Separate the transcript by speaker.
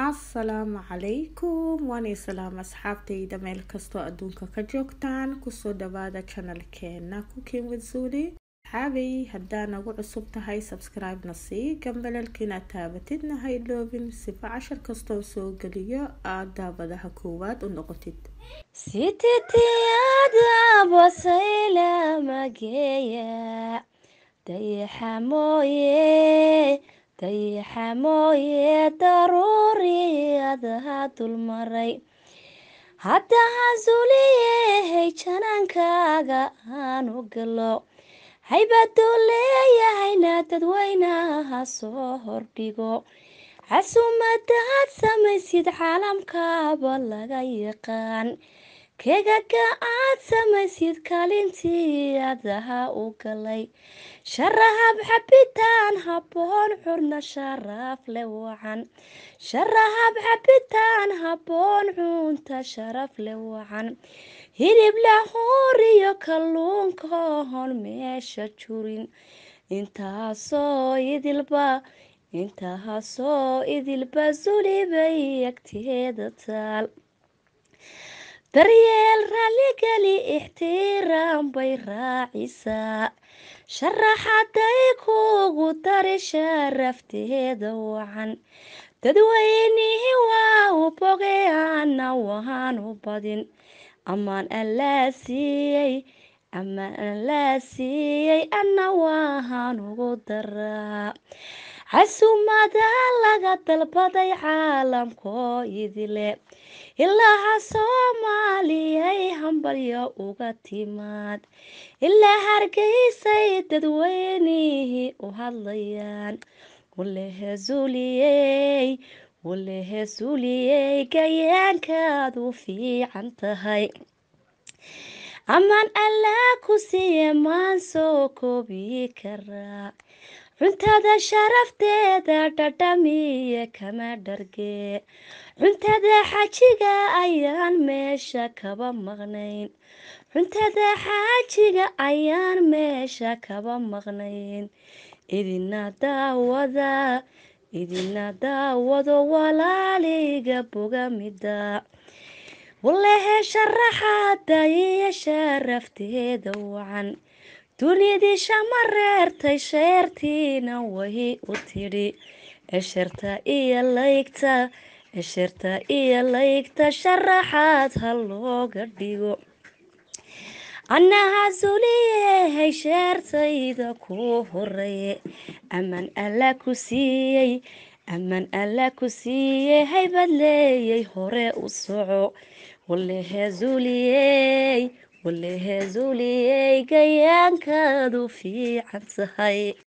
Speaker 1: asalaamu calaykum waanay salaam asxaabtayda meel kastoo adduunka ka joogtaan kusoo dhawaada janalkeena cooking with zuli xaabay haddaa nagu cusub tahay subscribe-na sii gambalalkiina taabatidna ha iloobin sifa cashar kastoo soo geliyo aada daabadaha koowaad u noqotid
Speaker 2: sititiyada basayla mageeya dayaxa mooye dayaxa mooye daruuriyadaha dulmaray haddaha zuliyehey janaankaaga aanu galo haybaduu leeyahayna dadweynaha soo hordhigo casuumadaad samaysid caalamkaaba laga yaqaan keegaga aad samaysid kaalintii adaha u galay sharahab xabitaan habboon curna sharaaf le wacan sharahab xabitaan habboon cunta sharaf le wacan hilib lahuuriyo kalluunka hon meesha jurin intaasoo idilba intaasoo idilba sulibay agteeda taal daryeel raalligeli ixtiraam bay raacisaa sharaxaday kuugu dari sharafteeda wacan dadweynihii waa u bogay ana waan u badin amaan allaa siiyey amaan allaa siiyey ana waahaan ugu daraa casuumada laga dalbaday caalamkoo idile ilaaha soomaaliyay hambalyo uga timaad ilaa hargeysay dadweynihii u hadlayaan walehe zuliyey walehe zuliyey gayaankaad u fiican tahay amaan allaa ku siiye maan soo koobi karaa cuntada sharafteeda dhadhamiye kama dhargee cuntada xaajiga ayaan meesha kaba maqnayn cuntada xaajiga ayaan meesha kaba maqnayn idina daawada idina daawado walaaliga bogamida walehe sharaxaada iyo sharafteeda wacan dunidii shama reertay sheertiina wahi u tidhi esherta iyo laygta esherta iyo laygta sharaxaad ha looga dhigo annaha suliyehay sheertayda ku horeeye amaan alla ku siiyey amaan alla ku siiyey haybad leeyay hore u soco walehe zuliyey walehe zuliyey gayaankaadu fiican tahay